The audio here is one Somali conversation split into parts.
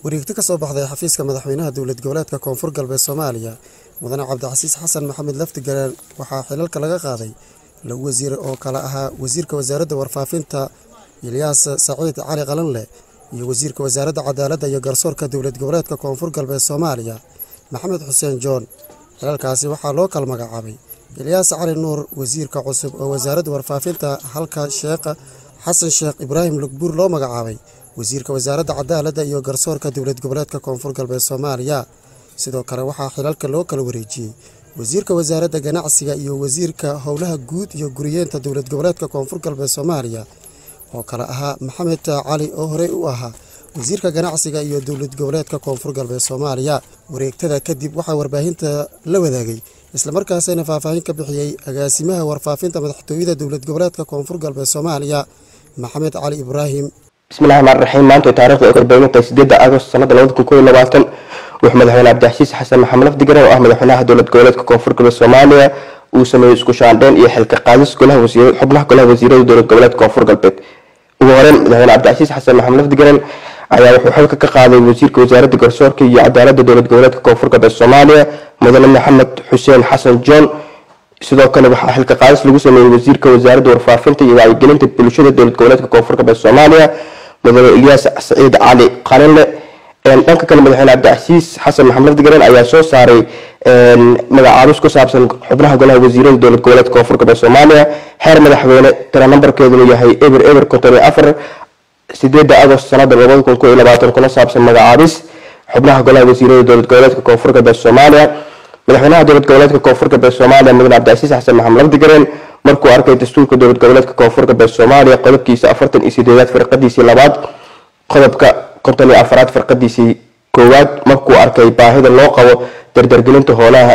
wareegto ka soo baxday xafiiska madaxweynaha dowlad goboleedka koonfur galbeed soomaaliya mudane cabdicasiis xasan maxamed laftigalaan waxaa xilalka laga qaaday laba wasiir oo kale ahaa wasiirka wasaaradda warfaafinta ilyaas saciid cali qalanleh iyo wasiirka wasaaradda cadaaladda iyo garsoorka dowlad goboleedka koonfur galbeed soomaaliya maxamed xuseen joon xilalkaasi waxaa loo kala magacaabay ilyaas cali nuur wasiirka cusub oo wasaaradda warfaafinta halka sheekh xasan sheekh ibraahim lugbuur loo magacaabay wasiirka wasaaradda cadaaladda iyo garsoorka dowlad goboleedka koonfur galbeed soomaaliya sidoo kale waxaa xilalka loo kala wareejiyey wasiirka wasaaradda ganacsiga iyo wasiirka howlaha guud iyo guriyeenta dowlad goboleedka koonfur galbeed soomaaliya oo kale ahaa maxamed cali oo horey u ahaa wasiirka ganacsiga iyo dowlad goboleedka koonfur galbeed soomaaliya wareegtada kadib waxaa warbaahinta la wadaagay islamarkaasina faahfaahin ka bixiyey agaasimaha warfaafinta madaxtooyada dowlad goboleedka koonfur galbeed soomaaliya maxamed cali ibraahim bismillahi raxmaan raxiim maanta taarikhda ay korbeynta sideeda agost sanada labada kun koob iyo labaatan wuxuu madaxweyne cabdixasiis xasan maxamed lafdigaran oo ah madaxweynaha dowlad goboleedka koonfur galbeed soomaaliya uu sameeyey isku shaandheyn iyo xilka qaadis golaha wasiir xubnaha golaha wasiirada dowlad goboleedka koonfur galbeed ugu horeyn madaxweyne cabdicasiis xasan maxamed lafdigaran ayaa wuxuu xilka ka qaaday wasiirka wasaaradda garsoorka iyo cadaaladda dowlad goboleedka koonfur galbeed soomaaliya mudane maxamed xuseen xasan john sidoo kale waxaa xilka qaadis lagu sameeyey wasiirka wasaaradda warfaafinta iyo wacyigelinta bulshada dowlad goboleedka koonfur galbeed soomaaliya mudane ilyaas saciid cali qalinle dhanka kale madaxweyne cabdicasiis xasan maxamed lafdigaran ayaa soo saaray magacaabis ku saabsan xubnaha golaha wasiirada dowlad goboleedka koonfur galbeed soomaaliya xeer madaxweyne tala nambarkeeduna yahay eber eber konton iyo afar sideeda agost sanada labada kun koo iyo labaatan kuna saabsan magacaabis xubnaha golaha wasiirada dowlad goboleedka koonfur galbeed soomaaliya madaxweynaha dowlad goboleedka koonfur galbeed soomaaliya mudane cabdicasiis xasan maxamed lafdigaran markuu arkay dastuurka dowlad goboleedka koonfur galbeed soomaaliya qodobkiisa afartan iyo sideedaad firqadiisii labaad qodobka konton iyo afaraad firqadiisii koowaad markuu arkay baahida loo qabo dardargelinta hoolaha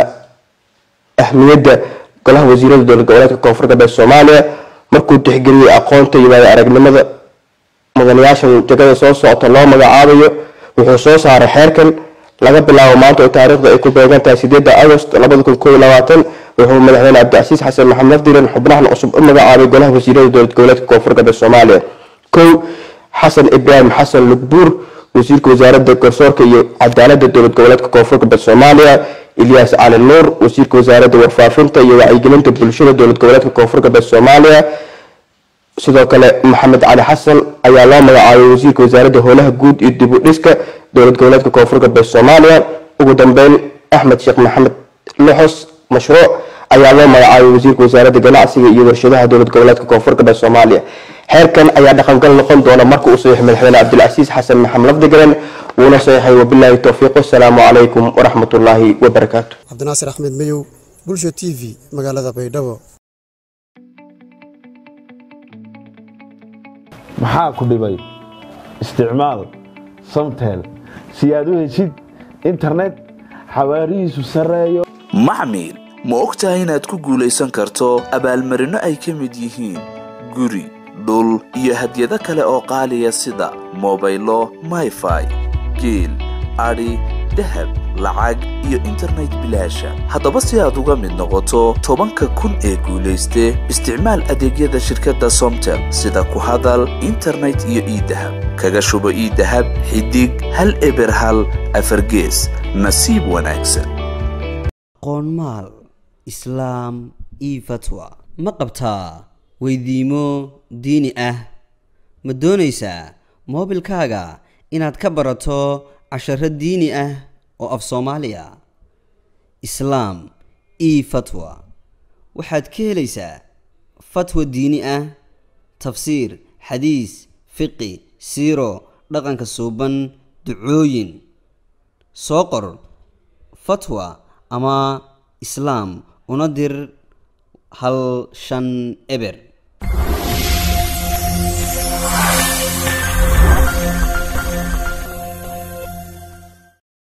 ahmiyadda golaha wasiirada dowlad goboleedka koonfur galbeed soomaaliya markuu tixgeliyey aqoonta iyo waayo aragnimada mudanayaashan jagada soo socota loo magacaabayo wuxuu soo saaray xeerkan laga bilaabo maanta oo taariikhda ay ku beegan tahay sideeda agost labada kun koo iyo labaatan wuxuu madaxweyne cabdicasiis xasan maxamed lafdiran xubnahan cusub u magacaabay golaha wasiirada dowlad goboleedka koonfur galbeed soomaaliya kow xasan ibraahim xasan lugbuur wasiirka wasaaradda garsoorka iyo cadaaladda dowlad goboleedka koonfur galbeed soomaaliya ilyaas cali nuur wasiirka wasaaradda warfaafinta iyo wacyigelinta bulshada dowlad goboleedka koonfur galbeed soomaaliya sidoo kale maxamed cali xasan ayaa loo magacaabay wasiirka wasaaradda howlaha guud iyo dib u dhiska dowlad goboleedka koonfur galbeed soomaaliya ugu dambeyn axmed sheekh maxamed loxos mashruuc ayaa loo magacaabay wasiirka wasaaradda ganacsiga iyo warshadaha dowlad goboleedka koonfur galbeed soomaaliya xeerkan ayaa dhaqangal noqon doona marka uu saxiix madaxweyne cabdilcasiis xasan maxamed lafdigaran wuuna saxiixay wabilaahi towfiiq wasalaamu calaykum waraxmat ullaahi wabarakaatu cabdinaasir axmed mayow bulsha t v magaalada baydhabo maxaa ku dhibay isticmaal samtel si aad u heshid internet xawaarihiisu sarreeyo maxmil ma og tahay inaad ku guulaysan karto abaalmarinno ay ka mid yihiin guri dhul iyo hadyado kale oo qaaliya sida mobaylo mayfai geel adhi dahab lacag iyo internet bilaasha haddaba si aad uga mid noqoto tobanka kun ee guulayste isticmaal adeegyada shirkadda somtel sida ku hadal internet iyo iidahab kaga shubo iidahab xidig hal eber hal afargees nasiib wanaagsan qoonmaal islaam io fatwa ma qabtaa weydiimo diini ah ma doonaysaa moobilkaaga inaad ka barato casharo diini ah oo af soomaaliya islaam io fatwa waxaad ka helaysaa fatwa diini ah tafsiir xadiis fiqi siiro dhaqanka suuban ducooyin soo qor fatwa ama islaam una dir hal shan eber